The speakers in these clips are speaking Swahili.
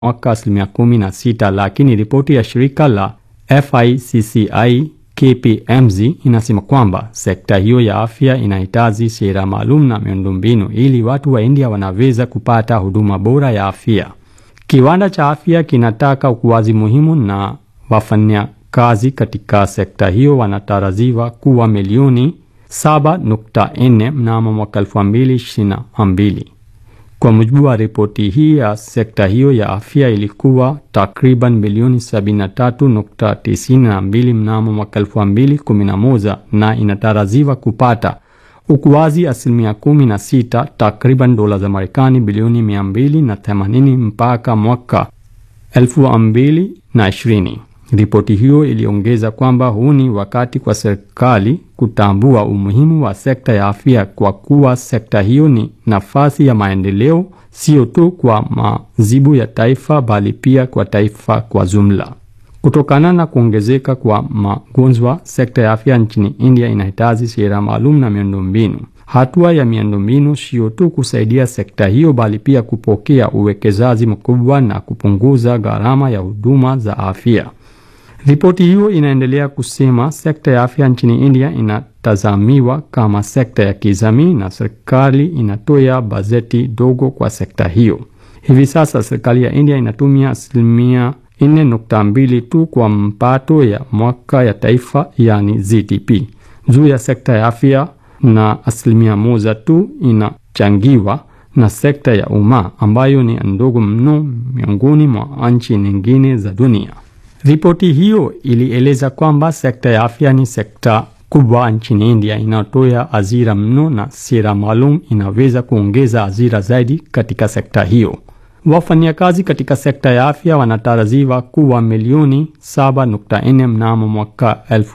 mwaka asilimia kumi na sita, lakini ripoti ya shirika la FICCI KPMG inasema kwamba sekta hiyo ya afya inahitaji sera maalum na miundombinu ili watu wa India wanaweza kupata huduma bora ya afya. Kiwanda cha afya kinataka ukuaji muhimu na wafanyakazi katika sekta hiyo wanatarajiwa kuwa milioni 7.4 mnamo mwaka 2022. Kwa mujibu wa ripoti hii ya sekta hiyo ya afya ilikuwa takriban milioni 73.92 mnamo mwaka 2011 na inatarajiwa kupata ukuaji asilimia 16 takriban dola za Marekani bilioni 280 mpaka mwaka 2020. Ripoti hiyo iliongeza kwamba huu ni wakati kwa serikali kutambua umuhimu wa sekta ya afya kwa kuwa sekta hiyo ni nafasi ya maendeleo sio tu kwa mazibu ya taifa bali pia kwa taifa kwa jumla. Kutokana na kuongezeka kwa magonjwa, sekta ya afya nchini India inahitaji sera maalum na miundombinu. Hatua ya miundombinu sio tu kusaidia sekta hiyo bali pia kupokea uwekezaji mkubwa na kupunguza gharama ya huduma za afya. Ripoti hiyo inaendelea kusema sekta ya afya nchini India inatazamiwa kama sekta ya kijamii na serikali inatoa bajeti dogo kwa sekta hiyo. Hivi sasa serikali ya India inatumia asilimia 4.2 tu kwa mpato ya mwaka ya taifa yani GDP juu ya sekta ya afya na asilimia moja tu inachangiwa na sekta ya umma ambayo ni ndogo mno miongoni mwa nchi nyingine za dunia. Ripoti hiyo ilieleza kwamba sekta ya afya ni sekta kubwa nchini India inayotoa ajira mno na sera maalum inaweza kuongeza ajira zaidi katika sekta hiyo. Wafanyakazi katika sekta ya afya wanatarajiwa kuwa milioni 7.4 mnamo mwaka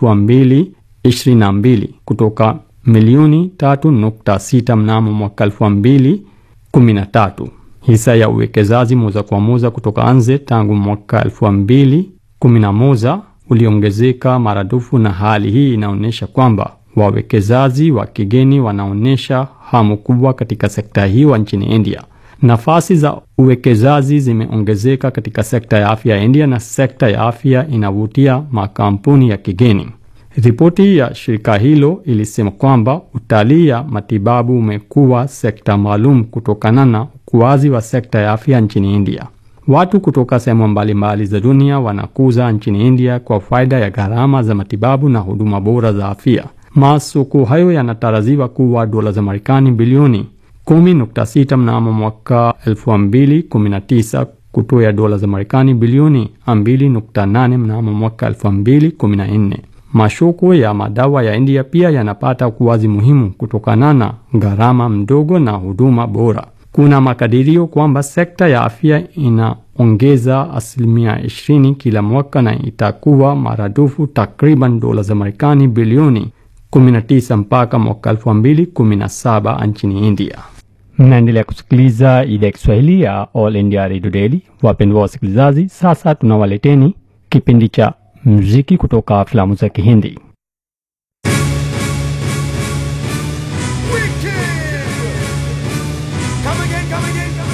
2022 kutoka milioni 3.6 mnamo mwaka 2013. Hisa ya uwekezaji moja kwa moja kutoka nje tangu mwaka 2011 uliongezeka maradufu, na hali hii inaonyesha kwamba wawekezaji wa kigeni wanaonyesha hamu kubwa katika sekta hiyo nchini India. Nafasi za uwekezaji zimeongezeka katika sekta ya afya ya India na sekta ya afya inavutia makampuni ya kigeni. Ripoti ya shirika hilo ilisema kwamba utalii ya matibabu umekuwa sekta maalum kutokana na ukuaji wa sekta ya afya nchini India. Watu kutoka sehemu mbalimbali za dunia wanakuza nchini India kwa faida ya gharama za matibabu na huduma bora za afya. Masoko hayo yanatarajiwa kuwa dola za Marekani bilioni 10.6 mnamo mwaka 2019 kutoa dola za Marekani bilioni 2.8 mnamo mwaka 2014. Masoko ya madawa ya India pia yanapata ukuaji muhimu kutokana na gharama mdogo na huduma bora. Kuna makadirio kwamba sekta ya afya inaongeza asilimia 20 kila mwaka na itakuwa maradufu takriban dola za Marekani bilioni 19 mpaka mwaka 2017 nchini India. Mnaendelea kusikiliza idhaa ya Kiswahili ya All India Radio Daily. Wapendwa wasikilizaji, sasa tunawaleteni kipindi cha muziki kutoka filamu za Kihindi.